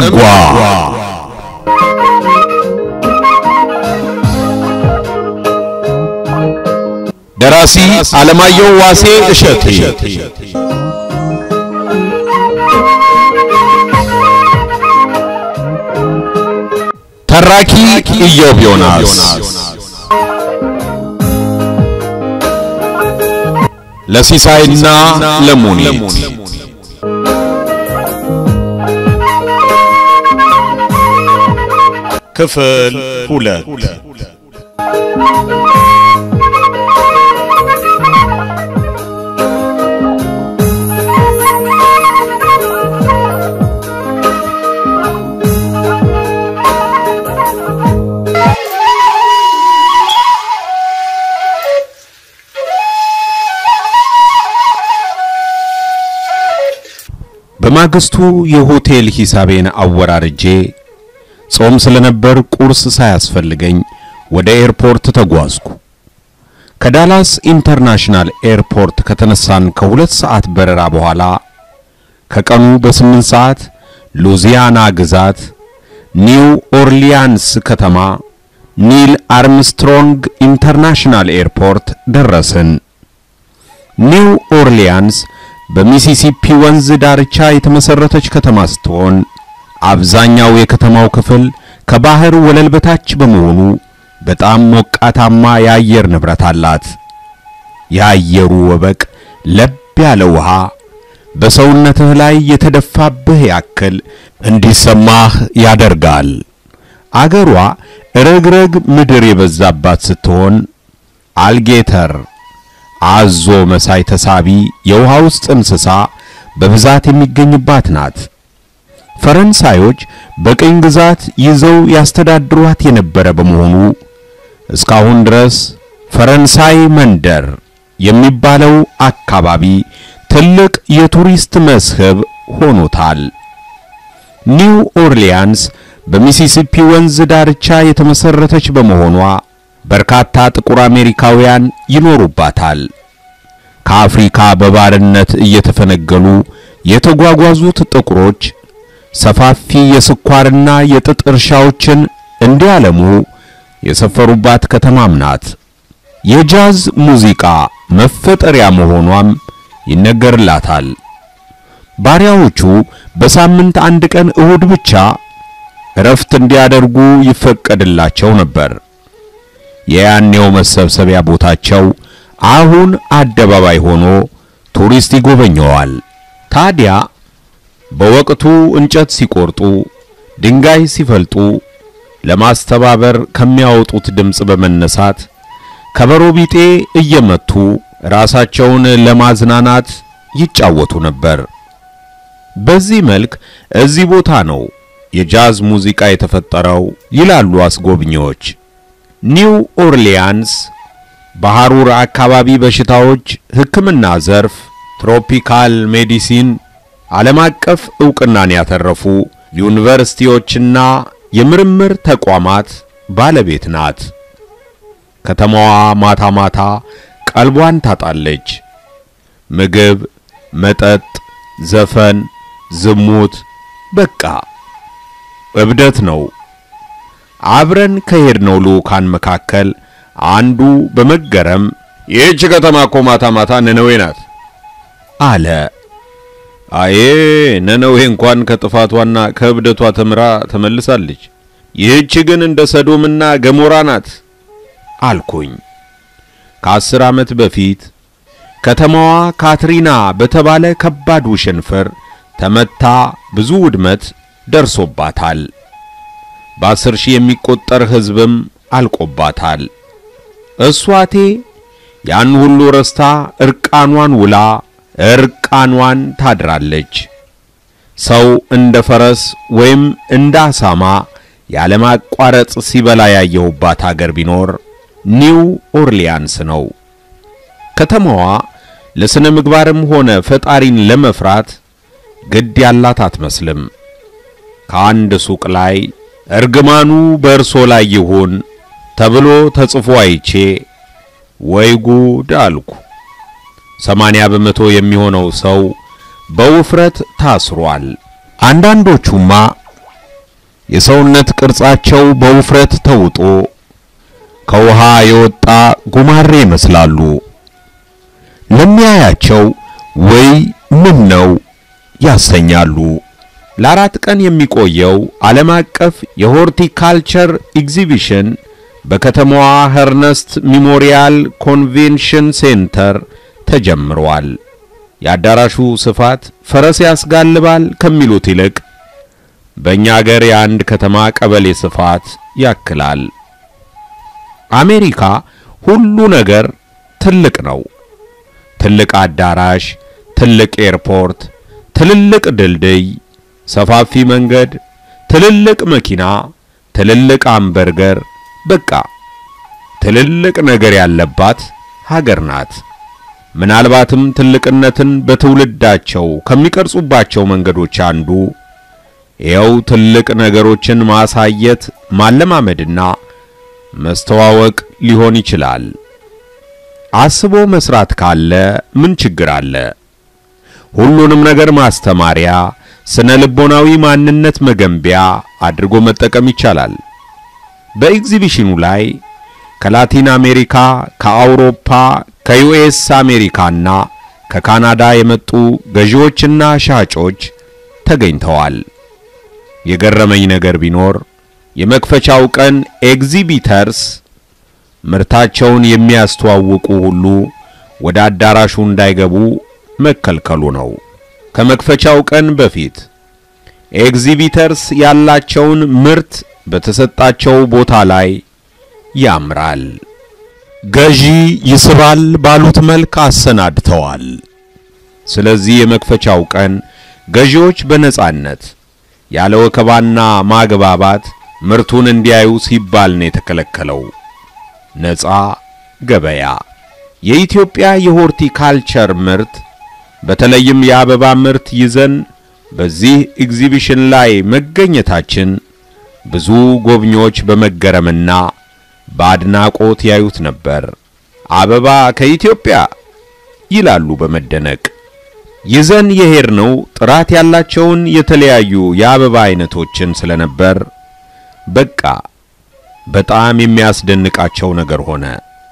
ዘንጓ ደራሲ አለማየሁ ዋሴ እሸቴ ተራኪ ኢዮብ ዮናስ ለሲሳይና ለሙኒት ክፍል ሁለት በማግስቱ የሆቴል ሂሳቤን አወራርጄ ጾም ስለነበር ቁርስ ሳያስፈልገኝ ወደ ኤርፖርት ተጓዝኩ። ከዳላስ ኢንተርናሽናል ኤርፖርት ከተነሳን ከሁለት ሰዓት በረራ በኋላ ከቀኑ በስምንት ሰዓት ሉዚያና ግዛት ኒው ኦርሊያንስ ከተማ ኒል አርምስትሮንግ ኢንተርናሽናል ኤርፖርት ደረስን። ኒው ኦርሊያንስ በሚሲሲፒ ወንዝ ዳርቻ የተመሰረተች ከተማ ስትሆን አብዛኛው የከተማው ክፍል ከባህር ወለል በታች በመሆኑ በጣም ሞቃታማ የአየር ንብረት አላት። የአየሩ ወበቅ ለብ ያለ ውሃ በሰውነትህ ላይ የተደፋብህ ያክል እንዲሰማህ ያደርጋል። አገሯ ረግረግ ምድር የበዛባት ስትሆን አልጌተር አዞ መሳይ ተሳቢ የውሃ ውስጥ እንስሳ በብዛት የሚገኝባት ናት። ፈረንሳዮች በቅኝ ግዛት ይዘው ያስተዳድሯት የነበረ በመሆኑ እስካሁን ድረስ ፈረንሳይ መንደር የሚባለው አካባቢ ትልቅ የቱሪስት መስህብ ሆኖታል። ኒው ኦርሊያንስ በሚሲሲፒ ወንዝ ዳርቻ የተመሰረተች በመሆኗ በርካታ ጥቁር አሜሪካውያን ይኖሩባታል። ከአፍሪካ በባርነት እየተፈነገሉ የተጓጓዙት ጥቁሮች ሰፋፊ የስኳርና የጥጥ እርሻዎችን እንዲያለሙ የሰፈሩባት ከተማም ናት። የጃዝ ሙዚቃ መፈጠሪያ መሆኗም ይነገርላታል። ባሪያዎቹ በሳምንት አንድ ቀን እሁድ ብቻ እረፍት እንዲያደርጉ ይፈቀድላቸው ነበር። የያኔው መሰብሰቢያ ቦታቸው አሁን አደባባይ ሆኖ ቱሪስት ይጎበኘዋል። ታዲያ በወቅቱ እንጨት ሲቆርጡ፣ ድንጋይ ሲፈልጡ ለማስተባበር ከሚያወጡት ድምፅ በመነሳት ከበሮ ቢጤ እየመቱ ራሳቸውን ለማዝናናት ይጫወቱ ነበር። በዚህ መልክ እዚህ ቦታ ነው የጃዝ ሙዚቃ የተፈጠረው ይላሉ አስጎብኚዎች። ኒው ኦርሊያንስ በሐሩር አካባቢ በሽታዎች ሕክምና ዘርፍ ትሮፒካል ሜዲሲን ዓለም አቀፍ ዕውቅናን ያተረፉ ዩኒቨርሲቲዎችና የምርምር ተቋማት ባለቤት ናት። ከተማዋ ማታ ማታ ቀልቧን ታጣለች። ምግብ፣ መጠጥ፣ ዘፈን፣ ዝሙት፣ በቃ እብደት ነው። አብረን ከሄድነው ልዑካን መካከል አንዱ በመገረም ይህች ከተማ እኮ ማታ ማታ ነነዌ ናት አለ። አዬ ነነዌ እንኳን ከጥፋቷና ከእብደቷ ተምራ ተመልሳለች። ይህች ግን እንደ ሰዶምና ገሞራ ናት አልኩኝ። ከአስር ዓመት በፊት ከተማዋ ካትሪና በተባለ ከባድ ውሽንፍር ተመታ ብዙ ውድመት ደርሶባታል። በአስር ሺህ የሚቆጠር ሕዝብም አልቆባታል። እሷቴ ያን ሁሉ ረስታ እርቃኗን ውላ እርቃኗን ታድራለች። ሰው እንደ ፈረስ ወይም እንደ አሳማ ያለማቋረጥ ሲበላ ያየሁባት አገር ቢኖር ኒው ኦርሊያንስ ነው። ከተማዋ ለስነ ምግባርም ሆነ ፈጣሪን ለመፍራት ግድ ያላት አትመስልም። ከአንድ ሱቅ ላይ እርግማኑ በእርሶ ላይ ይሁን ተብሎ ተጽፎ አይቼ ወይ ጉድ አልኩ። ሰማንያ በመቶ የሚሆነው ሰው በውፍረት ታስሯል። አንዳንዶቹማ የሰውነት ቅርጻቸው በውፍረት ተውጦ ከውሃ የወጣ ጉማሬ ይመስላሉ። ለሚያያቸው ወይ ምን ነው ያሰኛሉ። ለአራት ቀን የሚቆየው ዓለም አቀፍ የሆርቲካልቸር ኤግዚቢሽን በከተማዋ ኸርነስት ሚሞሪያል ኮንቬንሽን ሴንተር ተጀምሯል። የአዳራሹ ስፋት ፈረስ ያስጋልባል ከሚሉት ይልቅ በእኛ አገር የአንድ ከተማ ቀበሌ ስፋት ያክላል። አሜሪካ ሁሉ ነገር ትልቅ ነው። ትልቅ አዳራሽ፣ ትልቅ ኤርፖርት፣ ትልልቅ ድልድይ፣ ሰፋፊ መንገድ፣ ትልልቅ መኪና፣ ትልልቅ አምበርገር፣ በቃ ትልልቅ ነገር ያለባት ሀገር ናት። ምናልባትም ትልቅነትን በትውልዳቸው ከሚቀርጹባቸው መንገዶች አንዱ ይኸው ትልቅ ነገሮችን ማሳየት ማለማመድና መስተዋወቅ ሊሆን ይችላል። አስቦ መስራት ካለ ምን ችግር አለ? ሁሉንም ነገር ማስተማሪያ፣ ስነ ልቦናዊ ማንነት መገንቢያ አድርጎ መጠቀም ይቻላል። በኤግዚቢሽኑ ላይ ከላቲን አሜሪካ፣ ከአውሮፓ፣ ከዩኤስ አሜሪካና ከካናዳ የመጡ ገዢዎችና ሻጮች ተገኝተዋል። የገረመኝ ነገር ቢኖር የመክፈቻው ቀን ኤግዚቢተርስ ምርታቸውን የሚያስተዋውቁ ሁሉ ወደ አዳራሹ እንዳይገቡ መከልከሉ ነው። ከመክፈቻው ቀን በፊት ኤግዚቢተርስ ያላቸውን ምርት በተሰጣቸው ቦታ ላይ ያምራል፣ ገዢ ይስባል ባሉት መልክ አሰናድተዋል። ስለዚህ የመክፈቻው ቀን ገዢዎች በነጻነት ያለ ወከባና ማግባባት ምርቱን እንዲያዩ ሲባል ነው የተከለከለው። ነጻ ገበያ። የኢትዮጵያ የሆርቲካልቸር ምርት በተለይም የአበባ ምርት ይዘን በዚህ ኤግዚቢሽን ላይ መገኘታችን ብዙ ጎብኚዎች በመገረምና በአድናቆት ያዩት ነበር። አበባ ከኢትዮጵያ ይላሉ በመደነቅ። ይዘን የሄድነው ጥራት ያላቸውን የተለያዩ የአበባ አይነቶችን ስለነበር በቃ በጣም የሚያስደንቃቸው ነገር ሆነ።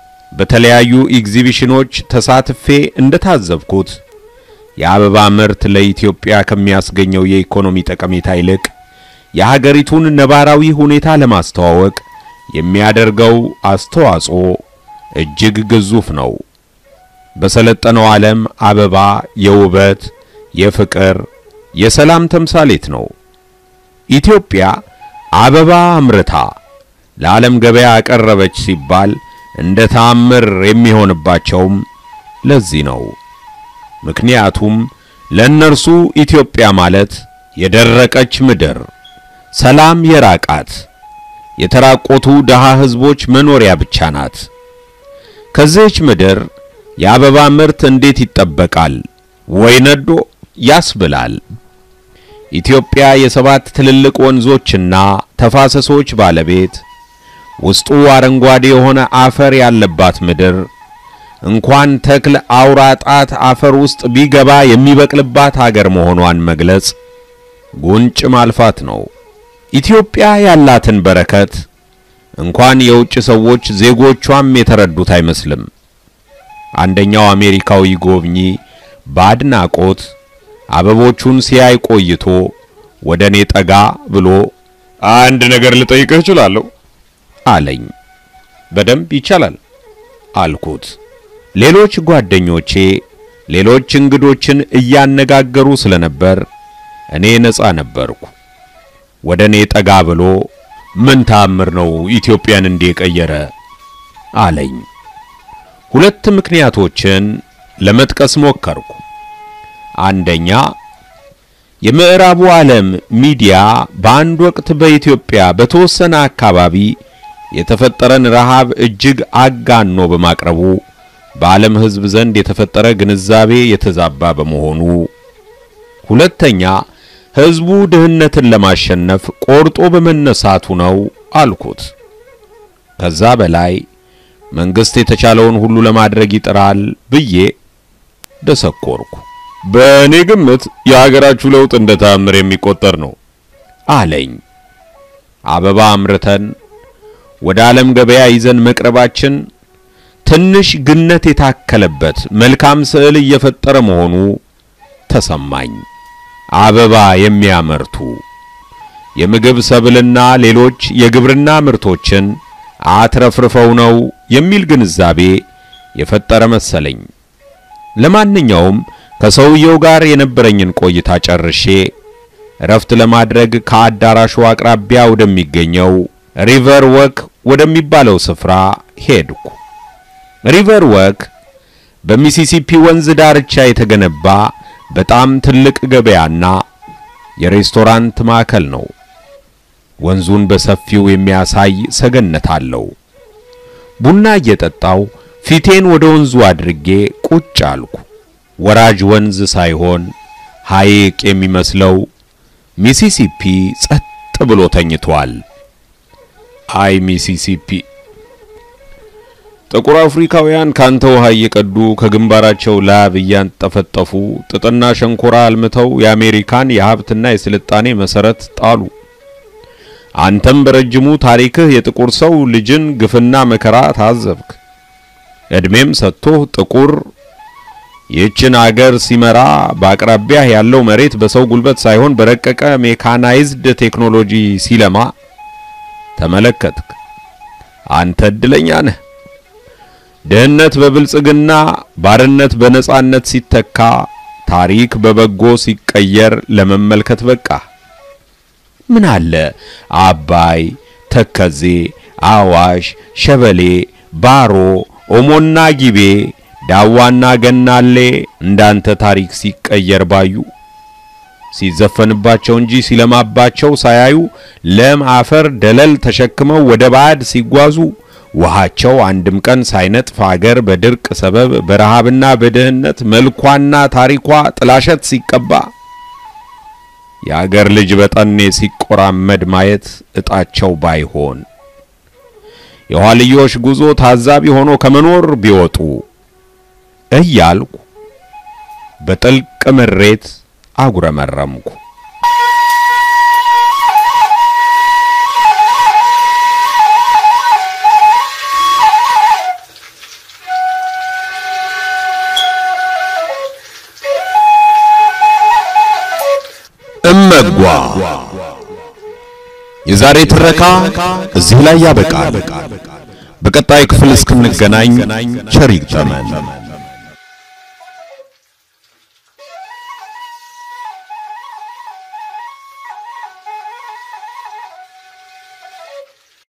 በተለያዩ ኤግዚቢሽኖች ተሳትፌ እንደታዘብኩት የአበባ ምርት ለኢትዮጵያ ከሚያስገኘው የኢኮኖሚ ጠቀሜታ ይልቅ የሀገሪቱን ነባራዊ ሁኔታ ለማስተዋወቅ የሚያደርገው አስተዋጽኦ እጅግ ግዙፍ ነው። በሰለጠነው ዓለም አበባ የውበት፣ የፍቅር፣ የሰላም ተምሳሌት ነው። ኢትዮጵያ አበባ አምርታ ለዓለም ገበያ አቀረበች ሲባል እንደ ተአምር የሚሆንባቸውም ለዚህ ነው። ምክንያቱም ለእነርሱ ኢትዮጵያ ማለት የደረቀች ምድር፣ ሰላም የራቃት፣ የተራቆቱ ደሃ ሕዝቦች መኖሪያ ብቻ ናት። ከዚህች ምድር የአበባ ምርት እንዴት ይጠበቃል? ወይ ነዶ ያስብላል። ኢትዮጵያ የሰባት ትልልቅ ወንዞችና ተፋሰሶች ባለቤት ውስጡ አረንጓዴ የሆነ አፈር ያለባት ምድር እንኳን ተክል አውራ ጣት አፈር ውስጥ ቢገባ የሚበቅልባት አገር መሆኗን መግለጽ ጉንጭ ማልፋት ነው። ኢትዮጵያ ያላትን በረከት እንኳን የውጭ ሰዎች ዜጎቿም የተረዱት አይመስልም። አንደኛው አሜሪካዊ ጎብኚ በአድናቆት አበቦቹን ሲያይ ቆይቶ ወደ እኔ ጠጋ ብሎ አንድ ነገር ልጠይቅህ እችላለሁ አለኝ። በደንብ ይቻላል አልኩት። ሌሎች ጓደኞቼ ሌሎች እንግዶችን እያነጋገሩ ስለነበር እኔ ነፃ ነበርኩ። ወደ እኔ ጠጋ ብሎ ምን ተአምር ነው ኢትዮጵያን እንዲህ የቀየረ አለኝ። ሁለት ምክንያቶችን ለመጥቀስ ሞከርኩ። አንደኛ የምዕራቡ ዓለም ሚዲያ በአንድ ወቅት በኢትዮጵያ በተወሰነ አካባቢ የተፈጠረን ረሃብ እጅግ አጋኖ በማቅረቡ በዓለም ሕዝብ ዘንድ የተፈጠረ ግንዛቤ የተዛባ በመሆኑ፣ ሁለተኛ ሕዝቡ ድህነትን ለማሸነፍ ቆርጦ በመነሳቱ ነው አልኩት። ከዛ በላይ መንግስት የተቻለውን ሁሉ ለማድረግ ይጥራል ብዬ ደሰኮርኩ። በእኔ ግምት የሀገራችሁ ለውጥ እንደ ተአምር የሚቆጠር ነው አለኝ። አበባ አምርተን ወደ ዓለም ገበያ ይዘን መቅረባችን ትንሽ ግነት የታከለበት መልካም ስዕል እየፈጠረ መሆኑ ተሰማኝ። አበባ የሚያመርቱ የምግብ ሰብልና ሌሎች የግብርና ምርቶችን አትረፍርፈው ነው የሚል ግንዛቤ የፈጠረ መሰለኝ። ለማንኛውም ከሰውየው ጋር የነበረኝን ቆይታ ጨርሼ እረፍት ለማድረግ ከአዳራሹ አቅራቢያ ወደሚገኘው ሪቨር ወክ ወደሚባለው ስፍራ ሄድኩ። ሪቨር ወክ በሚሲሲፒ ወንዝ ዳርቻ የተገነባ በጣም ትልቅ ገበያና የሬስቶራንት ማዕከል ነው። ወንዙን በሰፊው የሚያሳይ ሰገነት አለው። ቡና እየጠጣው ፊቴን ወደ ወንዙ አድርጌ ቁጭ አልኩ። ወራጅ ወንዝ ሳይሆን ሐይቅ የሚመስለው ሚሲሲፒ ጸጥ ብሎ ተኝቷል። አይ ሚሲሲፒ! ጥቁር አፍሪካውያን ካንተ ውሃ እየቀዱ ከግንባራቸው ላብ እያንጠፈጠፉ ጥጥና ሸንኮራ አልምተው የአሜሪካን የሀብትና የስልጣኔ መሰረት ጣሉ። አንተም በረጅሙ ታሪክህ የጥቁር ሰው ልጅን ግፍና መከራ ታዘብክ። እድሜም ሰጥቶህ ጥቁር ይህችን አገር ሲመራ በአቅራቢያህ ያለው መሬት በሰው ጉልበት ሳይሆን በረቀቀ ሜካናይዝድ ቴክኖሎጂ ሲለማ ተመለከትክ። አንተ እድለኛ ነህ። ድህነት በብልጽግና ባርነት በነጻነት ሲተካ ታሪክ በበጎ ሲቀየር ለመመልከት በቃ። ምን አለ አባይ፣ ተከዜ፣ አዋሽ፣ ሸበሌ፣ ባሮ፣ ኦሞና ጊቤ፣ ዳዋና ገናሌ እንዳንተ ታሪክ ሲቀየር ባዩ ሲዘፈንባቸው እንጂ ሲለማባቸው ሳያዩ ለም አፈር ደለል ተሸክመው ወደ ባዕድ ሲጓዙ ውሃቸው አንድም ቀን ሳይነጥፍ አገር በድርቅ ሰበብ በረሃብና በድህነት መልኳና ታሪኳ ጥላሸት ሲቀባ የአገር ልጅ በጠኔ ሲቆራመድ ማየት እጣቸው ባይሆን የኋልዮሽ ጉዞ ታዛቢ ሆኖ ከመኖር ቢወጡ እያልኩ በጥልቅ ምሬት አጉረመረምኩ። እመጓ የዛሬ ትረካ እዚህ ላይ ያበቃል። በቀጣይ ክፍል እስክንገናኝ ቸር ይግጠመን።